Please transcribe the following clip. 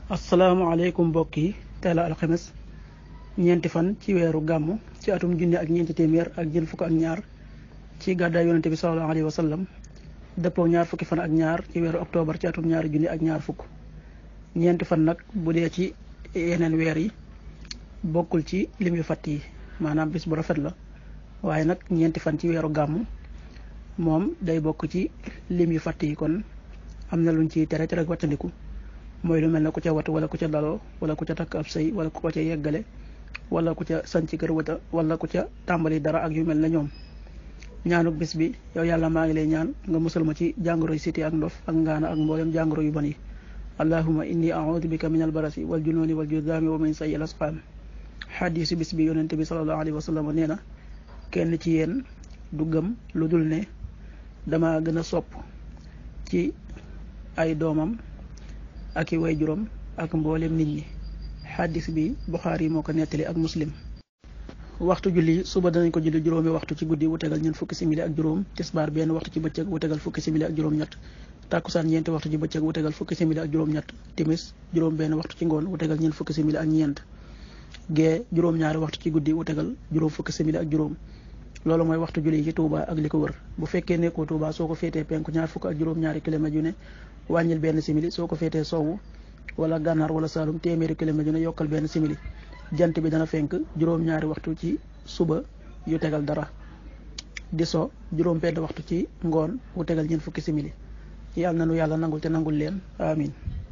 asalaamaaleykum mbokk yi tey la alxames ñeenti fan ci weeru gàmm ci atum junne ak ñeenti téeméer ak jël fukk ak ñaar ci gàddaay yonente bi sallallahu alayhi wa sallam dëppoo ñaar fukki fan ak ñaar ci weeru octobre ci atum ñaari junne ak ñaar fukk ñeenti fan nag bu dee ci yeneen weer yi bokkul ci lim yu fatt yi maanaam bis bu rafet la waaye nag ñeenti fan ci weeru gàmm moom day bokk ci lim yu fatt yi kon am na luñ ciy tere tere ak wattandiku mooy lu mel ne ku ca wat wala ku ca daloo wala ku ca takk ab sëy wala ku ko ca yeggale wala ku ca sanc kër wata wala ku ca tàmbali dara ak yu mel ne ñoom ñaanuk bis bi yow yàlla maa ngi lay ñaan nga musal ma ci jàngoro yu siti ak ndof ak ngaana ak mboolem jàngoro yu bon yi allahuma inni audu bika min albarasi wal junooni wal judaami wa min sayyi al asqaam xadiisu bis bi yonente bi salallahu alayhi wa sallam nee na kenn ci yéen du gëm lu dul ne dama gën a sopp ci ay doomam ak i way juróom ak mboolem nit ñi xaddis bi Buxaari moo ko nettali ak muslim waxtu julli suba danañ ko julli juróomi waxtu ci guddi wu tegal ñeent fukki simili ak juróom tisbaar benn waxtu ci bëccëg wu tegal fukki simili ak juróom-ñett tàkkusaan ñeenti waxtu ci bëccëg wu tegal fukki simili ak juróom-ñett timis juróom benn waxtu ci ngoon wu tegal ñeent fukki simili ak ñeent gee juróom-ñaari waxtu ci guddi wu tegal juróom fukki simili ak juróom loolu mooy waxtu julli ci Touba ak li ko wër bu fekkee nekkoo Touba soo ko féetee penku ñaar fukk ak juróom-ñaari kilomètres yu ne wàññil benn simili soo ko féetee sowwu wala gànnaar wala saalum téeméeri kilomètres yu ne yokkal benn simili jant bi dana fenk juróom-ñaari waxtu ci suba yu tegal dara di so juróom benn waxtu ci ngoon wu tegal ñeent fukki simili yàlla na nu yàlla nangul te nangul leen amin